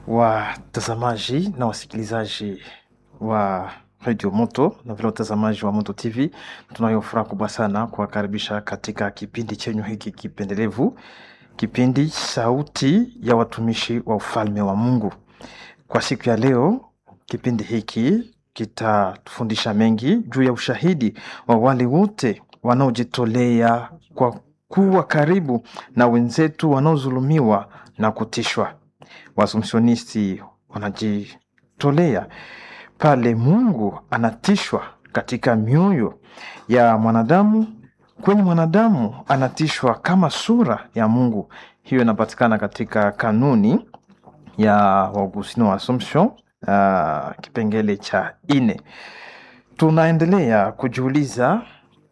watazamaji na wasikilizaji wa Radio Moto na vile watazamaji wa Moto TV, tunayo furaha kubwa sana kuwakaribisha katika kipindi chenyu hiki kipendelevu, kipindi Sauti ya Watumishi wa Ufalme wa Mungu. Kwa siku ya leo, kipindi hiki kitatufundisha mengi juu ya ushahidi wa wale wote wanaojitolea kwa kuwa karibu na wenzetu wanaodhulumiwa na kutishwa. Waasumsionisti wanajitolea pale Mungu anatishwa katika mioyo ya mwanadamu, kwenye mwanadamu anatishwa kama sura ya Mungu. Hiyo inapatikana katika kanuni ya Waugustino wa Assumption, uh, kipengele cha ine. Tunaendelea kujiuliza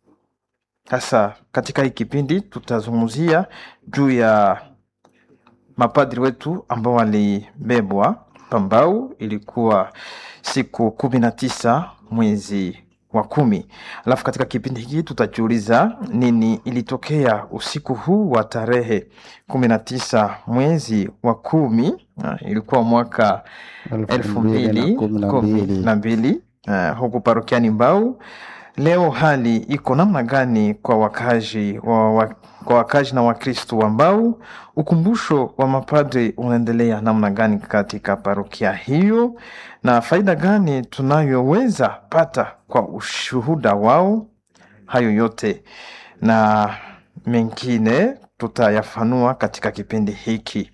sasa, katika hii kipindi tutazungumzia juu ya mapadri wetu ambao walibebwa Pambau. Ilikuwa siku kumi na tisa mwezi wa kumi. Alafu katika kipindi hiki tutajiuliza nini ilitokea usiku huu wa tarehe kumi na tisa mwezi wa kumi. Ah, ilikuwa mwaka elfu mbili kumi na mbili uh, huku parokiani Mbau. Leo hali iko namna gani kwa wakazi wa, wa, kwa wakazi na Wakristo wa Mbau? Ukumbusho wa mapadri unaendelea namna gani katika parokia hiyo, na faida gani tunayoweza pata kwa ushuhuda wao? Hayo yote na mengine tutayafanua katika kipindi hiki.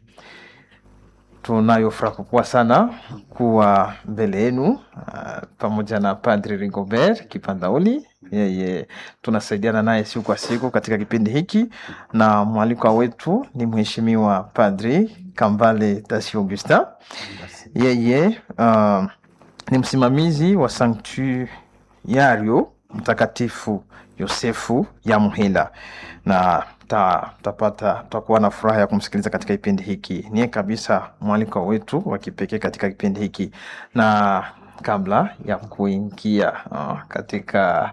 Tunayo furaha kubwa sana kuwa mbele yenu uh, pamoja na Padri Rigobert Kipandauli. Yeye tunasaidiana naye siku kwa siku katika kipindi hiki, na mwalikwa wetu ni Mheshimiwa Padri Kambale Tasi Augustin. Yeye uh, ni msimamizi wa Sanktuario Mtakatifu Yosefu ya Muhila na ta, tapata tutakuwa na furaha ya kumsikiliza katika kipindi hiki. Niye kabisa mwaliko wetu wa kipekee katika kipindi hiki, na kabla ya kuingia uh, katika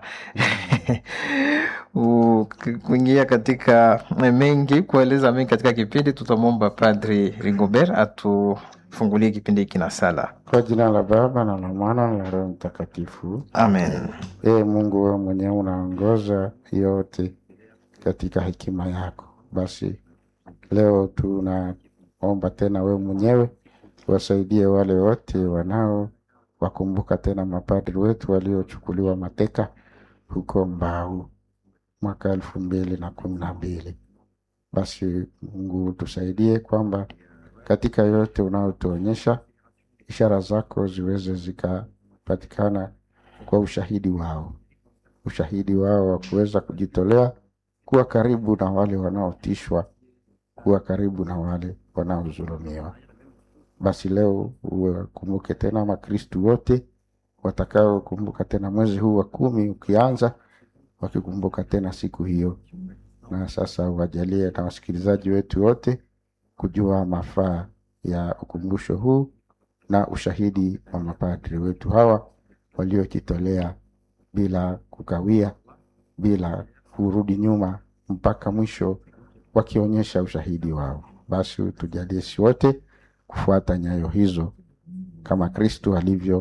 u- kuingia katika mengi kueleza mengi katika kipindi, tutamwomba Padri Rigobert atufungulie kipindi hiki na sala. Kwa jina la Baba na la Mwana na la Roho Mtakatifu. Amen. Ee Mungu, wewe mwenyewe unaongoza yote katika hekima yako. Basi leo tunaomba tena wewe mwenyewe wasaidie wale wote wanao wakumbuka tena mapadri wetu waliochukuliwa mateka huko Mbau mwaka elfu mbili na kumi na mbili. Basi Mungu tusaidie kwamba katika yote unayotuonyesha ishara zako ziweze zikapatikana kwa ushahidi wao, ushahidi wao wa kuweza kujitolea kuwa karibu na wale wanaotishwa, kuwa karibu na wale wanaodhulumiwa. Basi leo uwakumbuke tena Makristu wote watakaokumbuka tena mwezi huu wa kumi ukianza, wakikumbuka tena siku hiyo, na sasa uwajalie na wasikilizaji wetu wote kujua mafaa ya ukumbusho huu na ushahidi wa mapadri wetu hawa waliojitolea bila kukawia, bila kurudi nyuma mpaka mwisho, wakionyesha ushahidi wao. Basi tujalie si wote kufuata nyayo hizo kama Kristu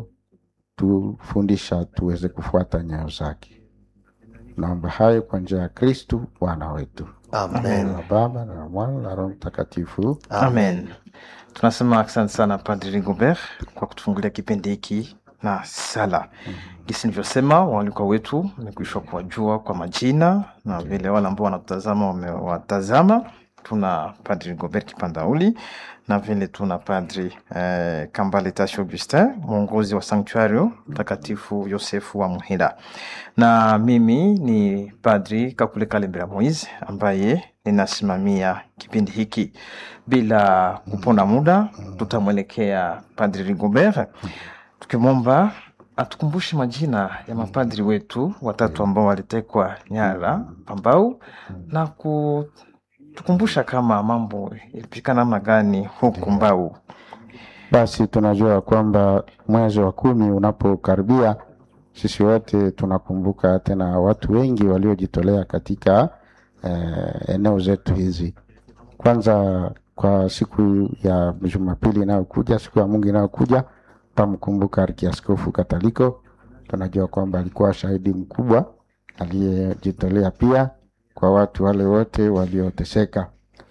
alivyotufundisha tuweze kufuata nyayo zake. Naomba hayo kwa njia ya Kristu Bwana wetu. Amen. Na Baba na la Mwana na Roho Mtakatifu. Amen. Tunasema asante sana Padri Rigobert kwa kutufungulia kipindi hiki na sala. Gisi nilivyosema, waalikwa wetu wamekwisha kuwajua kwa majina na vile wale ambao wanatutazama wamewatazama. Tuna Padri Rigobert Kipandauli na vile tuna Padri eh, Kambale Tashi Augustin, mwongozi wa Sanktuario Mtakatifu Yosefu wa Muhila, na mimi ni Padri Kakule Kalembera Moise ambaye ninasimamia kipindi hiki. Bila kuponda muda, tutamwelekea Padri Rigobert tukimwomba atukumbushe majina ya mapadri wetu watatu ambao walitekwa nyara Pambau na kutukumbusha kama mambo ilipika namna gani huku Mbau. Basi tunajua kwamba mwezi wa kumi unapokaribia, sisi wote tunakumbuka tena watu wengi waliojitolea katika eh, eneo zetu hizi. Kwanza kwa siku ya Jumapili inayokuja, siku ya Mungu inayokuja, tamkumbuka Arkiaskofu Kataliko. Tunajua kwamba alikuwa shahidi mkubwa aliyejitolea pia kwa watu wale wote walioteseka.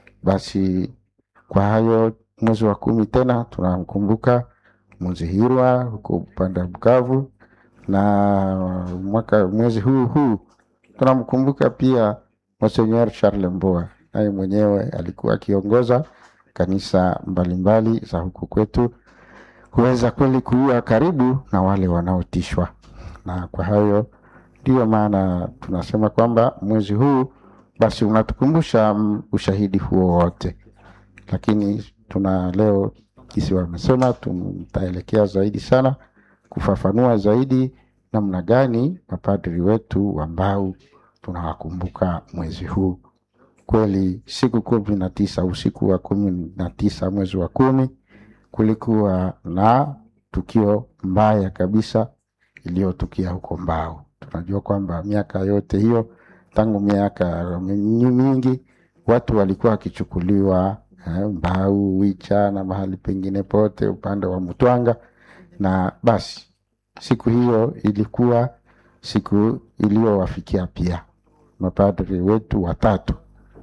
Basi kwa hayo, mwezi wa kumi tena tunamkumbuka Muzihirwa huko upande wa Bukavu, na mwaka mwezi huu huu tunamkumbuka pia Monseigneur Charles Mboa, naye mwenyewe alikuwa akiongoza kanisa mbalimbali za huku kwetu, huweza kweli kuwa karibu na wale wanaotishwa. Na kwa hayo ndiyo maana tunasema kwamba mwezi huu basi unatukumbusha mm, ushahidi huo wote, lakini tuna leo kisi wamesema tutaelekea zaidi sana kufafanua zaidi namna gani mapadri wetu ambao tunawakumbuka mwezi huu. Kweli siku kumi na tisa usiku wa kumi na tisa mwezi wa kumi kulikuwa na tukio mbaya kabisa iliyotukia huko Mbao. Tunajua kwamba miaka yote hiyo tangu miaka mingi watu walikuwa wakichukuliwa eh, Mbau, Wicha na mahali pengine pote upande wa Mtwanga, na basi siku hiyo ilikuwa siku iliyowafikia pia mapadri wetu watatu,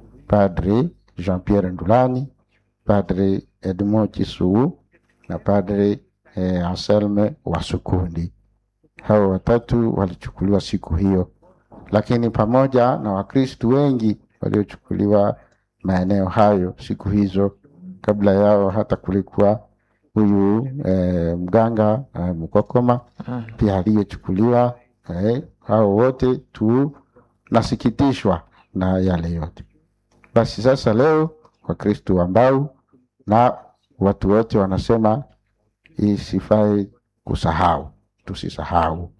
Padri Jean Pierre Ndulani, Padri Edmond Chisuu na Padri eh, Anselme Wasukundi. Hao watatu walichukuliwa siku hiyo, lakini pamoja na Wakristu wengi waliochukuliwa maeneo hayo siku hizo. Kabla yao hata kulikuwa huyu eh, mganga eh, Mkokoma pia aliyechukuliwa. Eh, hao wote tunasikitishwa na yale yote. Basi sasa leo Wakristu ambao na watu wote wanasema isifai kusahau, tusisahau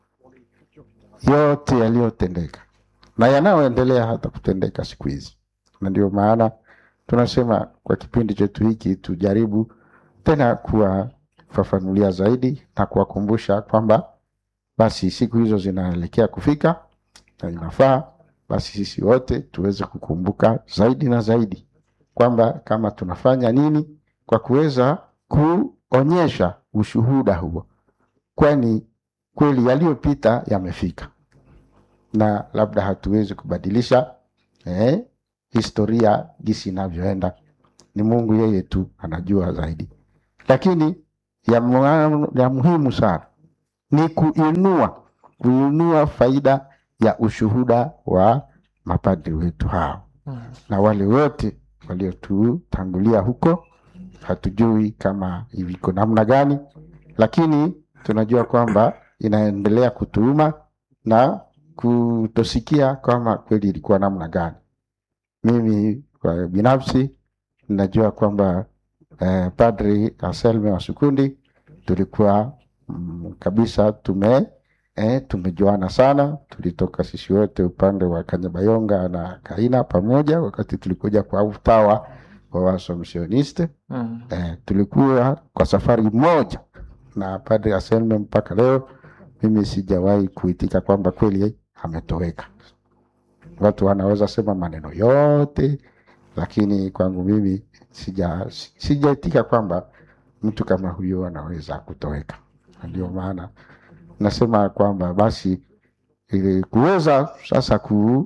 yote yaliyotendeka na yanayoendelea hata kutendeka siku hizi, na ndio maana tunasema kwa kipindi chetu hiki tujaribu tena kuwafafanulia zaidi na kuwakumbusha kwamba basi siku hizo zinaelekea kufika na inafaa basi sisi wote tuweze kukumbuka zaidi na zaidi kwamba kama tunafanya nini kwa kuweza kuonyesha ushuhuda huo, kwani kweli yaliyopita yamefika na labda hatuwezi kubadilisha eh, historia jinsi inavyoenda. Ni Mungu yeye tu anajua zaidi, lakini ya, mu- ya muhimu sana ni kuinua kuinua faida ya ushuhuda wa mapadri wetu hao na wale wote waliotutangulia huko. Hatujui kama iko namna gani, lakini tunajua kwamba inaendelea kutuuma na kutosikia kama kweli ilikuwa namna gani. Mimi kwa binafsi najua kwamba eh, Padri Anselme wa Sukundi tulikuwa mm, kabisa tume eh, tumejuana sana. Tulitoka sisi wote upande wa Kanyabayonga na Kaina pamoja, wakati tulikuja kwa utawa wa Waasomsioniste Mm. eh, tulikuwa kwa safari moja na Padri Anselme mpaka leo mimi sijawahi kuitika kwamba kweli ametoweka. Watu wanaweza sema maneno yote, lakini kwangu mimi sija sijaitika kwamba mtu kama huyo anaweza kutoweka. Na Ndio maana nasema kwamba basi ili kuweza sasa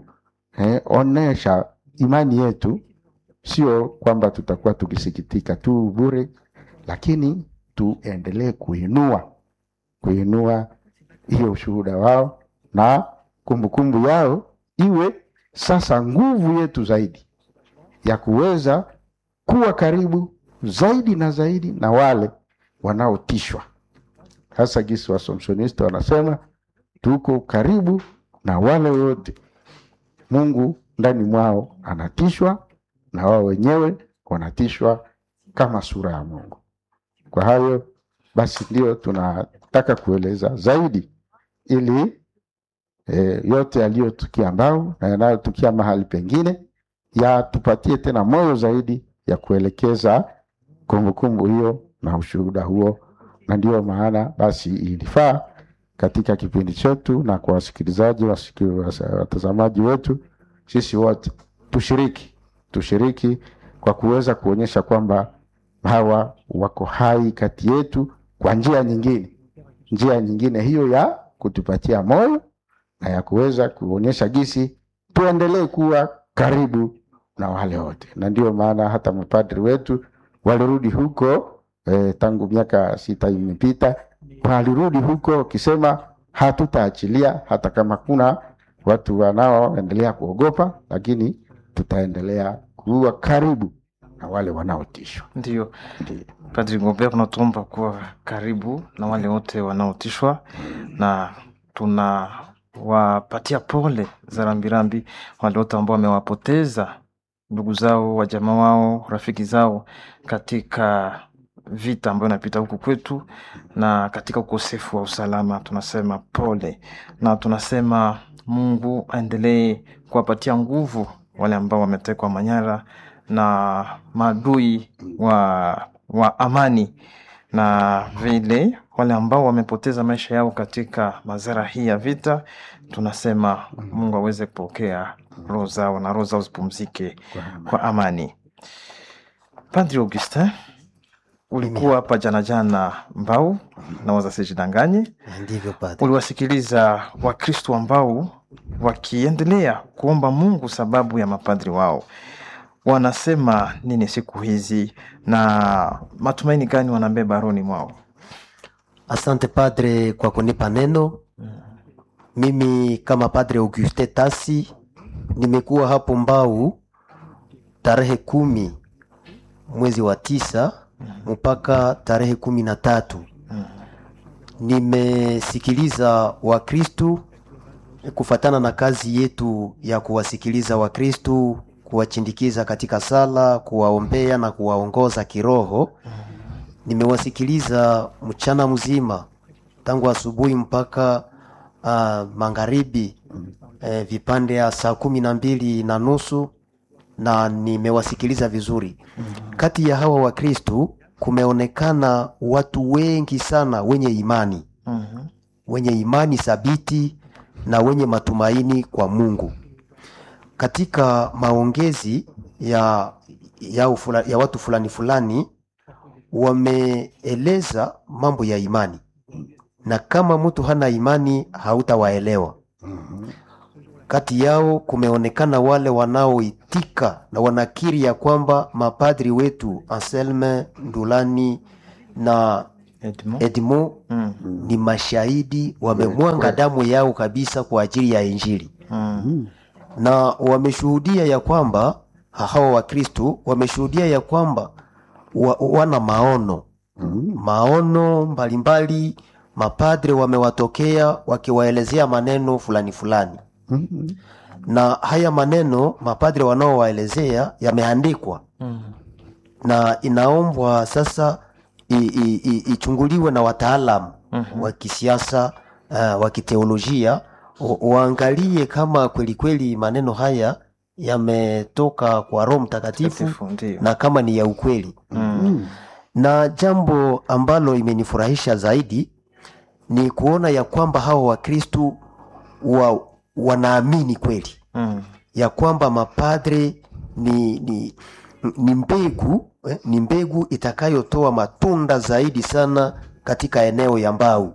kuonesha imani yetu, sio kwamba tutakuwa tukisikitika tu bure, lakini tuendelee kuinua kuinua hiyo ushuhuda wao na kumbukumbu yao iwe sasa nguvu yetu zaidi ya kuweza kuwa karibu zaidi na zaidi na wale wanaotishwa, hasa gisi Wasomsonisti wanasema tuko karibu na wale wote Mungu ndani mwao anatishwa na wao wenyewe wanatishwa kama sura ya Mungu. Kwa hayo basi ndio tunataka kueleza zaidi ili e, yote yaliyotukia Mbau na yanayotukia mahali pengine yatupatie tena moyo zaidi ya kuelekeza kumbukumbu hiyo na ushuhuda huo, na ndio maana basi ilifaa katika kipindi chetu na kwa wasikilizaji wasiki- wasa- watazamaji wetu, sisi wote tushiriki tushiriki kwa kuweza kuonyesha kwamba hawa wako hai kati yetu kwa njia nyingine, njia nyingine hiyo ya kutupatia moyo na ya kuweza kuonyesha gisi tuendelee kuwa karibu na wale wote, na ndio maana hata mapadri wetu walirudi huko eh, tangu miaka sita imepita, walirudi huko wakisema hatutaachilia hata kama kuna watu wanaoendelea kuogopa, lakini tutaendelea kuwa karibu na wale wanaotishwa. Ndio Ndio. Padri Ngombe, tunatuomba kuwa karibu na wale wote wanaotishwa, na tunawapatia pole za rambirambi wale wote ambao wamewapoteza ndugu zao, wajamaa wao, rafiki zao katika vita ambayo inapita huku kwetu na katika ukosefu wa usalama. Tunasema pole na tunasema Mungu aendelee kuwapatia nguvu wale ambao wametekwa manyara na maadui wa, wa amani na vile wale ambao wamepoteza maisha yao katika madhara hii ya vita, tunasema Mungu aweze kupokea roho zao na roho zao zipumzike kwa amani. Padri Augustin, ulikuwa hapa jana jana Mbau na wazasijidanganye, Ndivyo padre. uliwasikiliza Wakristo ambao wakiendelea kuomba Mungu sababu ya mapadri wao wanasema nini siku hizi na matumaini gani wanabeba rohoni mwao? Asante padre kwa kunipa neno. Mimi kama padre Auguste Tasi nimekuwa hapo Mbau tarehe kumi mwezi wa tisa mpaka tarehe kumi na tatu. Nimesikiliza Wakristu kufatana na kazi yetu ya kuwasikiliza Wakristu, kuwachindikiza katika sala, kuwaombea na kuwaongoza kiroho. Nimewasikiliza mchana mzima tangu asubuhi mpaka uh, magharibi eh, vipande ya saa kumi na mbili na nusu na nimewasikiliza vizuri. Kati ya hawa Wakristu kumeonekana watu wengi sana wenye imani Mhm. wenye imani thabiti na wenye matumaini kwa Mungu. Katika maongezi ya, ya, ufula, ya watu fulani fulani wameeleza mambo ya imani, na kama mtu hana imani hautawaelewa. Kati yao kumeonekana wale wanaoitika na wanakiri ya kwamba mapadri wetu Anselme Ndulani na Edmond? Edmond Mm. ni mashahidi wamemwanga damu yao kabisa kwa ajili ya Injili, Mm. na wameshuhudia ya kwamba hawa Wakristo wameshuhudia ya kwamba wa, wana maono maono mbalimbali. Mapadre wamewatokea wakiwaelezea maneno fulani fulani, na haya maneno mapadre wanaowaelezea yameandikwa Mm. na inaombwa sasa i- i- i- ichunguliwe na wataalamu Mhm. wa kisiasa uh, wa kiteolojia wa- waangalie kama kweli kweli maneno haya yametoka kwa Roho Mtakatifu Takatifu, ndio. na kama ni ya ukweli. Mm. Na jambo ambalo imenifurahisha zaidi ni kuona ya kwamba hawa Wakristu wa, wanaamini kweli Mm. ya kwamba mapadre ni, ni, ni mbegu eh, ni mbegu itakayotoa matunda zaidi sana katika eneo ya Mbau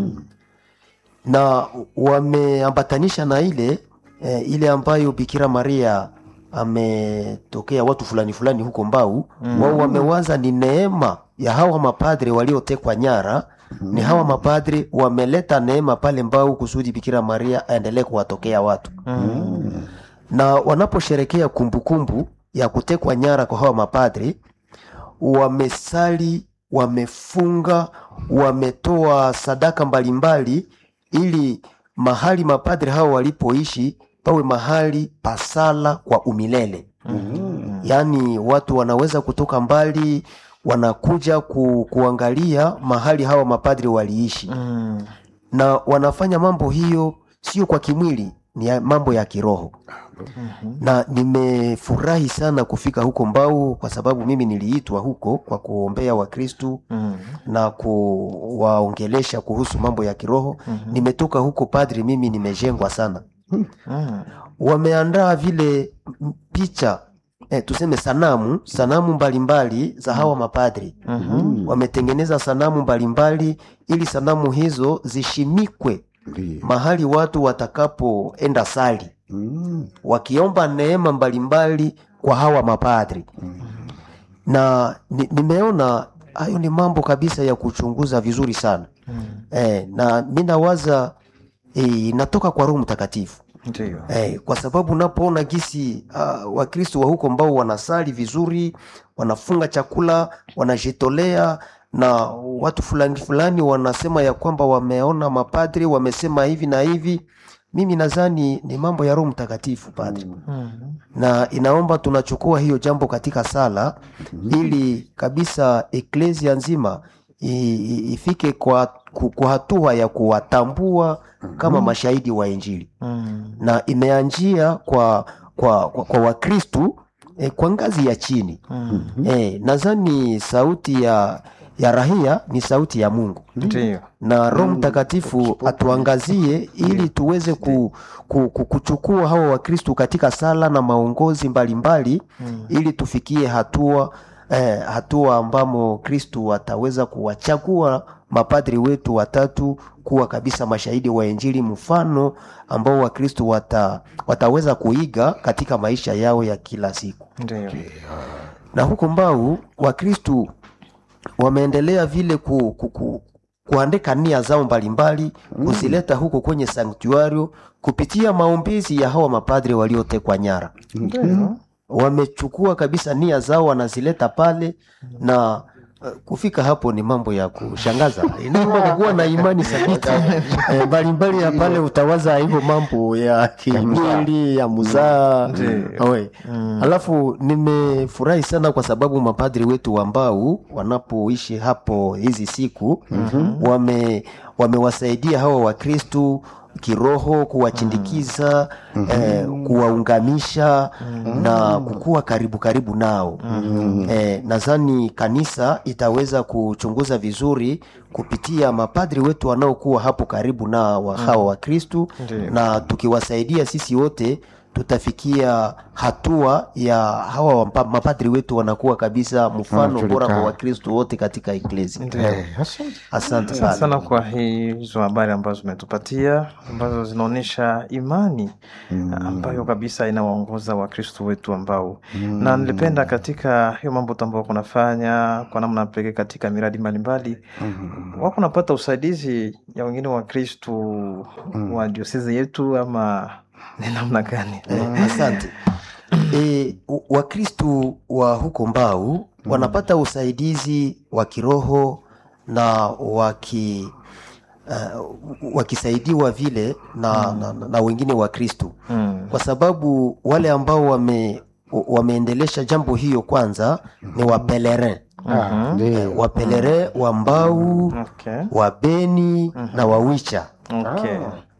na wameambatanisha na ile eh, ile ambayo Bikira Maria ametokea watu fulani fulani huko Mbau wao wamewaza ni neema ya hawa mapadre waliotekwa nyara ni hawa mapadre wameleta neema pale Mbau kusudi Bikira Maria aendelee kuwatokea watu Mm. na wanaposherekea kumbukumbu ya kutekwa nyara kwa hawa mapadri, wamesali, wamefunga, wametoa sadaka mbalimbali, ili mahali mapadri hao walipoishi pawe mahali pasala kwa umilele. Yaani watu wanaweza kutoka mbali wanakuja ku, kuangalia mahali hawa mapadri waliishi Mm. na wanafanya mambo hiyo sio kwa kimwili, ni ya mambo ya kiroho. Na nimefurahi sana kufika huko Mbau kwa sababu mimi niliitwa huko kwa kuombea Wakristu Mm. na kuwaongelesha kuhusu mambo ya kiroho. Nimetoka huko padri, mimi nimejengwa sana. Mm. Wameandaa vile m- picha eh, tuseme sanamu sanamu mbalimbali za hawa mapadri Mhm. wametengeneza sanamu mbalimbali ili sanamu hizo zishimikwe Ndiyo. mahali watu watakapoenda sali Mm. wakiomba neema mbalimbali kwa hawa mapadri na ni, nimeona hayo ni mambo kabisa ya kuchunguza vizuri sana eh, na mi nawaza eh, inatoka kwa roho mtakatifu Ndiyo. eh, kwa sababu unapoona gisi uh, wakristo wa huko ambao wanasali vizuri wanafunga chakula wanajitolea na watu fulani fulani wanasema ya kwamba wameona mapadri wamesema hivi na hivi mimi nadhani ni mambo ya roho mtakatifu padri Mhm. na inaomba tunachukua hiyo jambo katika sala ili kabisa eklesia nzima i- i- ifike kwa, ku- kwa hatua ya kuwatambua kama mashahidi wa injili Mhm. na imeanjia kwa kwa, kwa, kwa wakristu eh, kwa ngazi ya chini Mhm. eh, nadhani sauti ya ya rahia ni sauti ya mungu Ndiyo. na roho mtakatifu atuangazie ili tuweze ku, ku, ku, kuchukua hawa wakristu katika sala na maongozi mbalimbali ili tufikie hatua eh, hatua ambamo kristu ataweza kuwachagua mapadri wetu watatu kuwa kabisa mashahidi wa injili mfano ambao wakristu wata, wataweza kuiga katika maisha yao ya kila siku Ndiyo. na huko mbau wakristu wameendelea vile ku, ku, ku, kuandika nia zao mbalimbali kuzileta huko kwenye sanktuario kupitia maombezi ya hawa mapadri waliotekwa nyara Ndiyo. wamechukua kabisa nia zao wanazileta pale na uh, kufika hapo ni mambo ya kushangaza inaomba kuwa na imani thabiti Eh, mbalimbali ya pale utawaza hivyo mambo ya kimwili ya muzaa Ndiyo. Oe. alafu nimefurahi sana kwa sababu mapadri wetu ambao wanapoishi hapo hizi siku wame wamewasaidia hawa wakristu kiroho kuwachindikiza eh, kuwaungamisha na kukuwa karibu karibu nao eh, nadhani kanisa itaweza kuchunguza vizuri kupitia mapadri wetu wanaokuwa hapo karibu na wa hawa wakristu Ndiyo. na tukiwasaidia sisi wote tutafikia hatua ya hawa wampa- mapadri wetu wanakuwa kabisa mfano Wanajulikana. bora kwa wakristu wote katika eklesi Eh, asante. asante Asante sana sana kwa hizo habari ambazo umetupatia ambazo zinaonyesha imani ambayo kabisa inawaongoza wakristo wetu ambao na nilipenda katika hiyo mambo tu ambao kunafanya kwa namna pekee katika miradi mbalimbali wako napata usaidizi ya wengine wakristu wa diosezi yetu ama ni namna gani Eh, asante e, wakristu wa huko mbau wanapata usaidizi wa kiroho na waki uh, wakisaidiwa vile na, na, na wengine wakristu Mm. kwa sababu wale ambao wame wameendelesha jambo hiyo kwanza ni wapelerin Ah, ndiyo. wapelerin wa mbau Okay. wa beni na wawicha Okay.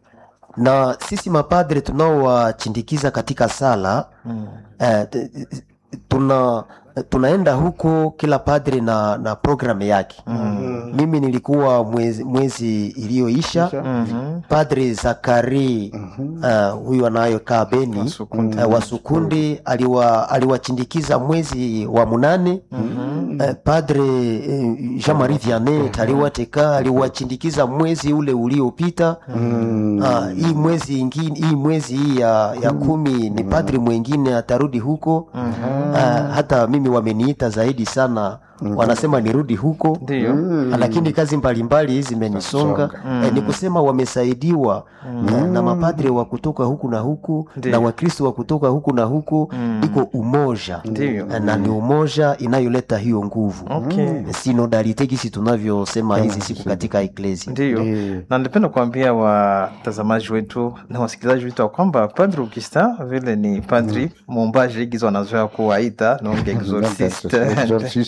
na sisi mapadre tunaowachindikiza katika sala Mm. eh, t- t- tuna tunaenda huko kila padre na na programu yake mimi nilikuwa mwezi, mwezi iliyoisha Mhm. padre zakari uh, huyu anayokaa beni Wasukundi. uh, wasukundi aliwa aliwachindikiza mwezi wa munane uh, padre uh, jean marie vianet aliwateka aliwachindikiza mwezi ule uliopita uh, hii mwezi ingine hii mwezi hii ya, ya kumi ni padri mwengine atarudi huko uh, hata mimi wameniita zaidi sana wanasema nirudi huko Ndiyo. lakini kazi mbalimbali zimenisonga eh, ni kusema wamesaidiwa eh, na mapadre wa kutoka huku na huku Ndiyo. na wakristo wa kutoka huku na huku iko umoja Ndiyo. Eh, na ni umoja inayoleta hiyo nguvu Okay. sinodalite gisi tunavyosema hizi siku katika eklesi ndiyo na nilipenda kuambia watazamaji wetu na wasikilizaji wetu ya kwamba padri Augustin vile ni padri muumbaji gizo wanazoea kuwaita nonge exorcist Exorcist.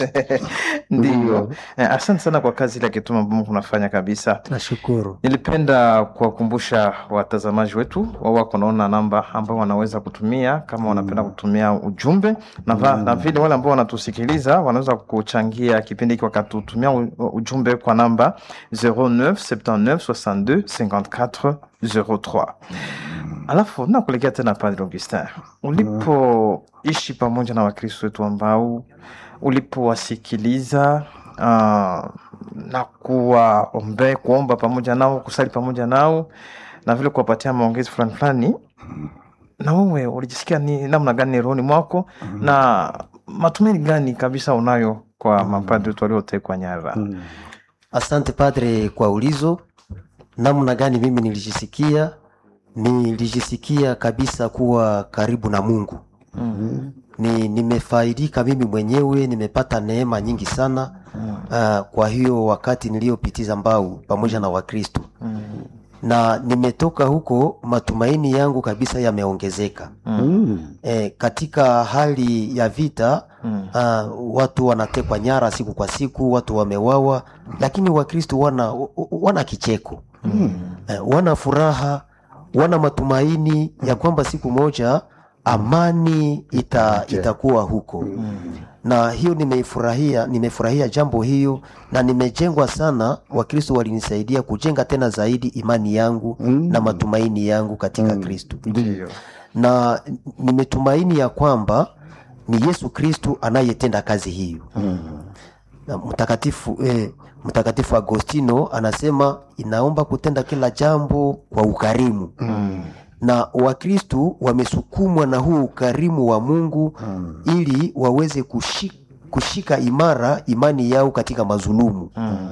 Ndio. Eh, Asante sana kwa kazi ile kituma ambao kunafanya kabisa. Tunashukuru. Nilipenda kuwakumbusha watazamaji wetu wao wako naona namba ambao wanaweza kutumia kama wanapenda kutumia ujumbe na, va, na vile wale ambao wanatusikiliza wanaweza kuchangia kipindi hiki wakatutumia u- ujumbe kwa namba 09 79 62 54 03. Alafu nakuelekea tena Padre Augustin, ulipoishi pamoja na Wakristo wetu ambao ulipowasikiliza uh, na kuwaombe kuomba pamoja nao kusali pamoja nao na vile kuwapatia maongezi fulani fulani, na wewe ulijisikia ni namna gani rohoni mwako na matumaini gani kabisa unayo kwa mapadri wetu waliotekwa nyara? Asante padre kwa ulizo. Namna gani mimi nilijisikia? Nilijisikia kabisa kuwa karibu na Mungu. Ni nimefaidika mimi mwenyewe, nimepata neema nyingi sana uh, kwa hiyo wakati niliyopitiza Mbau pamoja na Wakristo na nimetoka huko, matumaini yangu kabisa yameongezeka. E, katika hali ya vita uh, watu wanatekwa nyara siku kwa siku, watu wamewawa, lakini Wakristo wana, wana kicheko e, wana furaha, wana matumaini ya kwamba siku moja amani ita, itakuwa huko na hiyo nimeifurahia, nimefurahia jambo hiyo na nimejengwa sana. Wakristo walinisaidia kujenga tena zaidi imani yangu na matumaini yangu katika Kristo Ndio. na nimetumaini ya kwamba ni Yesu Kristu anayetenda kazi hiyo. Na mtakatifu eh, mtakatifu Agostino anasema inaomba kutenda kila jambo kwa ukarimu na Wakristu wamesukumwa na huu ukarimu wa Mungu ili waweze kushika, kushika imara imani yao katika mazulumu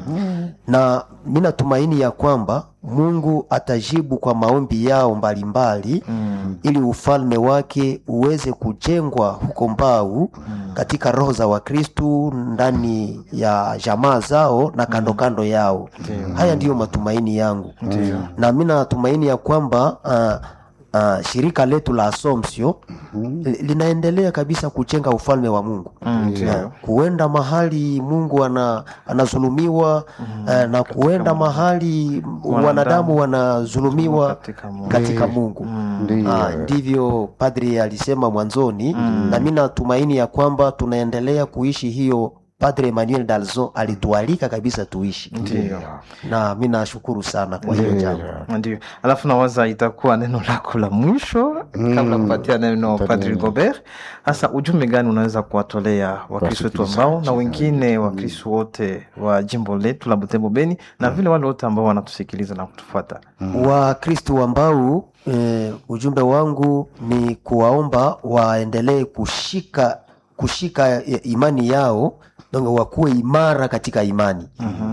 na mi natumaini ya kwamba Mungu atajibu kwa maombi yao mbalimbali ili ufalme wake uweze kujengwa huko Mbau katika roho za Wakristu ndani ya jamaa zao na kando kando yao. Haya ndiyo matumaini yangu na mi natumaini ya kwamba uh, uh, shirika letu la Assumption li- linaendelea kabisa kujenga ufalme wa Mungu Ndio. kuenda mahali Mungu ana, anazulumiwa eh, na kuenda mahali wanadamu wanazulumiwa Katika Mungu. katika Mungu. Ndio. Ah, ndivyo padri alisema mwanzoni na mi natumaini ya kwamba tunaendelea kuishi hiyo Padre Emmanuel Dalzon alitualika kabisa tuishi Ndio. na mi nashukuru sana kwa hiyo jambo. Ndio, alafu nawaza itakuwa neno lako la mwisho kabla kupatia neno Padri Gobert. Hasa ujumbe gani unaweza kuwatolea Wakristo wetu ambao na wengine Wakristo wote wa jimbo letu la Butembo Beni na vile wale wote ambao wanatusikiliza na kutufuata? Wakristo ambao eh, ujumbe wangu ni kuwaomba waendelee kushika kushika eh, imani yao donc wakuwe imara katika imani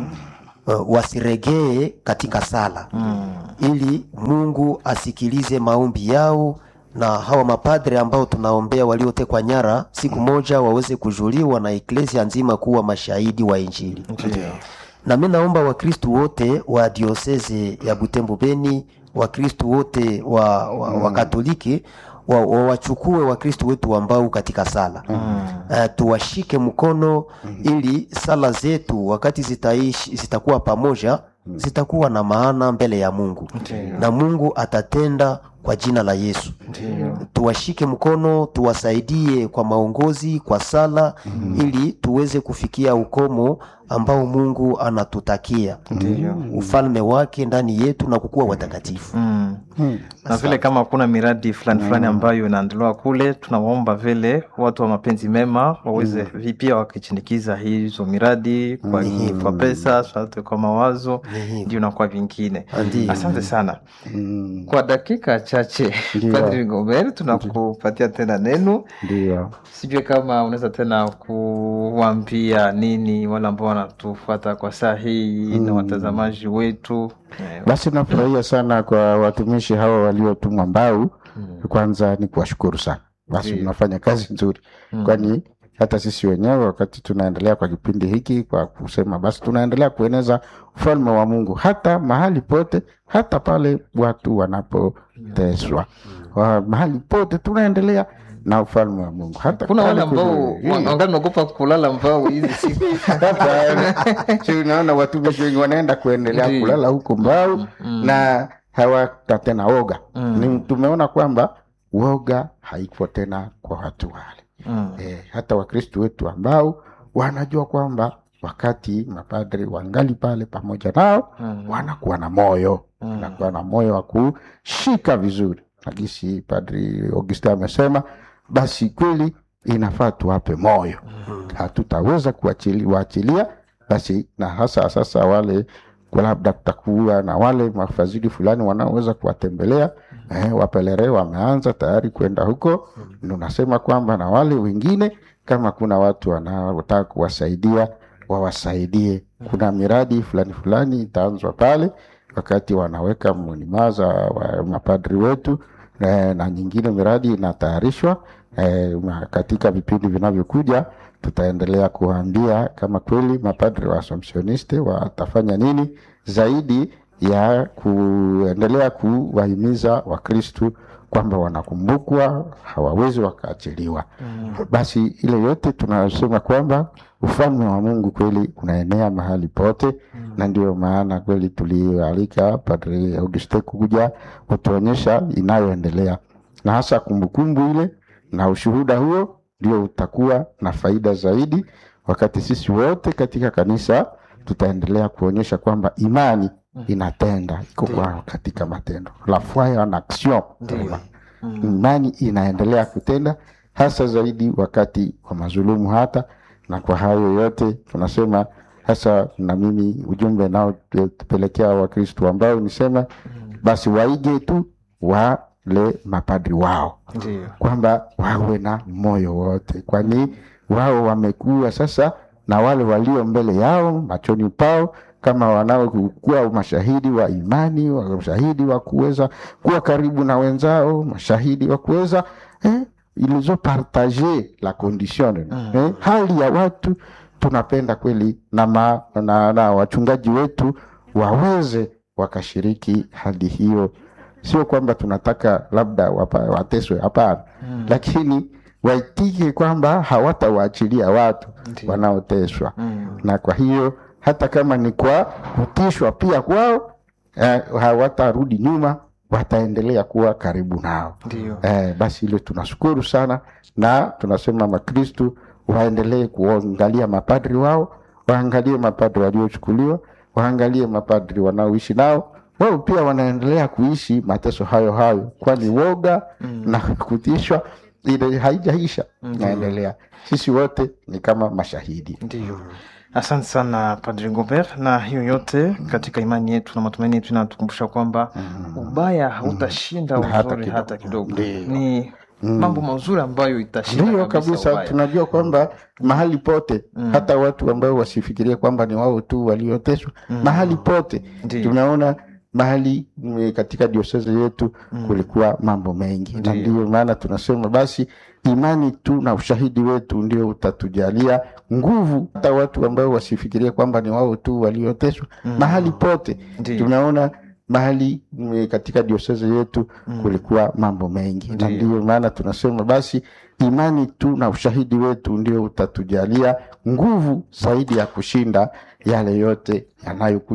uh, wasiregee katika sala ili Mungu asikilize maombi yao na hawa mapadre ambao tunaombea waliotekwa nyara siku moja waweze kujuliwa na eklesia nzima kuwa mashahidi wa Injili na mi naomba wakristu wote wa dioseze ya Butembo Beni, wakristu wote wa, wa, wa Katoliki wa- wa- wachukue wakristu wetu ambao katika sala uh, tuwashike mkono ili sala zetu wakati zitaishi zitakuwa pamoja zitakuwa na maana mbele ya Mungu na Mungu atatenda kwa jina la Yesu. Tuwashike mkono, tuwasaidie kwa maongozi, kwa sala ili tuweze kufikia ukomo ambao Mungu anatutakia ufalme wake ndani yetu na kukuwa watakatifu. Mm. na vile kama kuna miradi fulani fulani ambayo inaendelewa kule, tunawaomba vile watu wa mapenzi mema waweze vi- pia wakichindikiza hizo miradi kwa, kwa pesa sote kwa mawazo ndio na kwa vingine. Ndiyo. Asante sana kwa dakika chache Padri Gobert, tunakupatia tena neno. Ndio. Sijui kama unaweza tena kuwambia nini wale ambao wanatufuata kwa saa hii na watazamaji wetu Eh, Basi nafurahia sana kwa watumishi hawa waliotumwa Mbau. Kwanza ni kuwashukuru sana, basi mnafanya kazi nzuri, kwani hata sisi wenyewe wakati tunaendelea kwa kipindi hiki kwa kusema basi tunaendelea kueneza ufalme wa Mungu hata mahali pote, hata pale watu wanapoteswa, Wa- mahali pote tunaendelea na ufalme wa mungu hata kuna wale pale ambao kwenye- wa- wangali naogopa kulala mbao hizi siku Hapana. Si unaona watumishi wengi wanaenda kuendelea Ndiyo. kulala huko mbao na hawata tena woga ni tumeona kwamba woga haiko tena kwa watu wale Mm. e, hata wakristo wetu ambao wanajua kwamba wakati mapadri wangali pale pamoja nao Mm. wanakuwa na moyo Mm. wanakuwa na moyo wa kushika vizuri nagisi padri augustin amesema basi kweli inafaa tuwape moyo hatutaweza kuachili- waachilia basi na hasa sasa wale kwa labda kutakuwa na wale mafadhili fulani wanaoweza kuwatembelea eh, wapelere wameanza tayari kwenda huko mm. unasema kwamba na wale wengine kama kuna watu wanaotaka kuwasaidia wawasaidie kuna miradi fulani fulani itaanzwa pale wakati wanaweka munimaza wa mapadri wetu eh, na nyingine miradi inatayarishwa eh, ma- katika vipindi vinavyokuja tutaendelea kuwaambia kama kweli mapadri wa assumptioniste watafanya nini zaidi ya kuendelea kuwahimiza wakristu kwamba wanakumbukwa hawawezi wakaachiliwa mm. basi ile yote tunasema kwamba ufalme wa mungu kweli unaenea mahali pote mm. na ndio maana kweli tulialika padri auguste kuja kutuonyesha inayoendelea na hasa kumbukumbu ile na ushuhuda huo ndio utakuwa na faida zaidi wakati sisi wote katika kanisa tutaendelea kuonyesha kwamba imani inatenda iko kwa katika matendo la foi en action imani inaendelea kutenda hasa zaidi wakati wa mazulumu hata na kwa hayo yote tunasema hasa na mimi ujumbe nao tupelekea wakristu ambao nisema basi waige tu wale mapadri wao Ndiyo. kwamba wawe na moyo wote kwani wao wamekuwa sasa na wale walio mbele yao machoni pao kama wanaokuwa mashahidi wa imani wa- mashahidi wa kuweza kuwa karibu na wenzao mashahidi wa kuweza eh, ils ont partagé la condition eh, hali ya watu tunapenda kweli na, ma, na, na wachungaji wetu waweze wakashiriki hali hiyo sio kwamba tunataka labda wapa, wateswe hapana mm. lakini waitike kwamba hawatawaachilia watu Ndiyo. wanaoteswa Mm. na kwa hiyo hata kama ni kwa kutishwa pia kwao eh, hawatarudi nyuma wataendelea kuwa karibu nao Ndiyo. eh, basi hilo tunashukuru sana na tunasema makristu waendelee kuangalia mapadri wao waangalie mapadri waliochukuliwa waangalie mapadri wanaoishi nao wao pia wanaendelea kuishi mateso hayo hayo kwani woga mm. na kutishwa ile haijaisha naendelea sisi wote ni kama mashahidi Ndiyo. Asante sana Padri Ngobert, na hiyo yote katika imani yetu na matumaini yetu inatukumbusha kwamba ubaya hautashinda Na hata uzuri kidogo. hata kidogo. Ndiyo. Ni mambo mazuri ambayo itashinda ndiyo kabisa kabisa ubaya. tunajua kwamba mahali pote hata watu ambao wasifikirie kwamba ni wao tu walioteswa mahali pote Ndiyo. tumeona mahali mm, katika dioseze yetu kulikuwa mambo mengi na Ndiyo. ndio maana tunasema basi imani tu na ushahidi wetu ndio utatujalia nguvu hata watu ambao wasifikirie kwamba ni wao tu walioteswa mahali pote Ndiyo. tumeona mahali mm, katika dioseze yetu kulikuwa mambo mengi na Ndiyo. ndio maana tunasema basi imani tu na ushahidi wetu ndio utatujalia nguvu zaidi ya kushinda yale yote yanayokuja